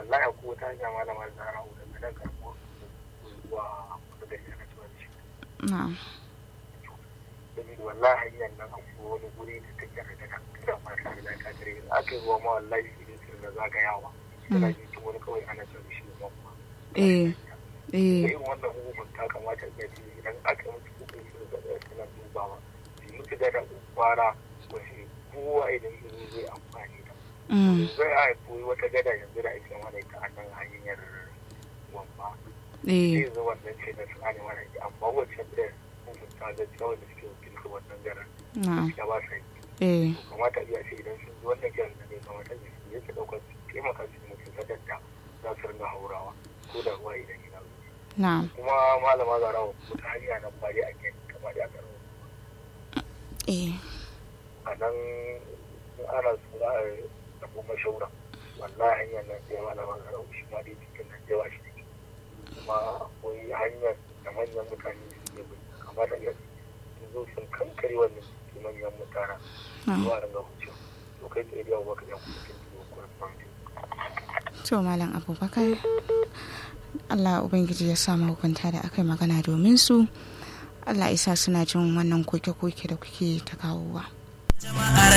wallahi ko ta hanya malama zara da gidan karɓo zuwa kusa da yana cewa shi na'am domin wallahi hanyar nan akwai wani guri da take da daga kira ma ta da ta tare da aka yi ruwa ma wallahi idan sun da zagayawa tana jin wani kawai ana cewa shi ma eh eh irin wannan hukumar ta kamata ya ce idan aka yi musu hukunci da zai suna dubawa su yi musu da kwara wasu kowa idan yanzu zai amfani da mm, zai a koyi wata gada yanzu da ake mana ita a nan hanyar wamba eh zai zo wannan ce da su ne mana ita amma wacce da hukunta da cewa da suke wakilta wannan garin na'am ya ba sa yi eh kamata iya ce idan sun zo wannan kiran da ne kamata ne su yake ɗaukar su taimaka su mutum sadar da za su ringa haurawa ko da ruwa idan yana zuwa na'am kuma malama zara wata hanya nan ba dai ake kama da aka eh a nan in ana su za a tafi mashaura wallahi hanyar nan sai malama zara shi ma dai cikin nan yawa shi ne kuma akwai hanyar da manyan mutane su ne kamata ya sun zo sun kankare wannan su manyan mutane na'am zuwa ringa wucewa to kai tsaye da yawa baka jan kuma cikin tuwo ko to malam abubakar Allah Ubangiji ya sa mahukunta da aka yi magana domin su Allah isa suna jin wannan koke-koke da kuke ta kawowa. jama'ar